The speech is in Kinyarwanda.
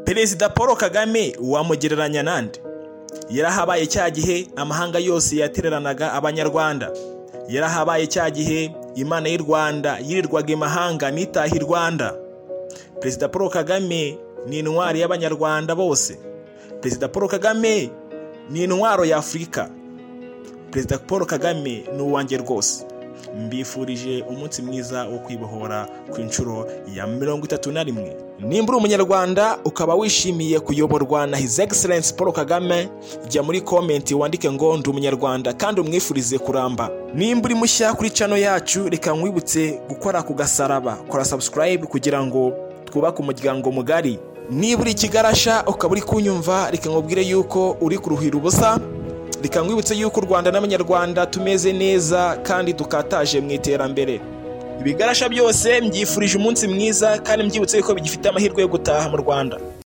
perezida paul kagame wamugereranya nande yarahabaye cya gihe amahanga yose yatereranaga abanyarwanda yarahabaye cya gihe imana y'u rwanda yirirwaga imahanga nitahe i rwanda perezida paul kagame ni intwari y'abanyarwanda bose perezida paul kagame ni intwaro y'afurika perezida paul kagame ni uwanjye rwose mbifurije umunsi mwiza wo kwibohora ku inshuro ya mirongo itatu na rimwe nimba uri umunyarwanda ukaba wishimiye kuyoborwa na his excellence paul kagame jya muri komenti wandike ngo ndi umunyarwanda kandi umwifurize kuramba nimba uri mushya kuri cano yacu reka nkwibutse gukora ku gasaraba kora subscribe kugira ngo twubake umuryango mugari niba uri ikigarasha ukaba uri kunyumva reka nkubwire yuko uri kuruhira ubusa reka nkwibutse yuko u rwanda n'abanyarwanda tumeze neza kandi dukataje mu iterambere ibigarasha byose mbyifurije umunsi mwiza kandi mbyibutse yuko bigifite amahirwe yo gutaha mu rwanda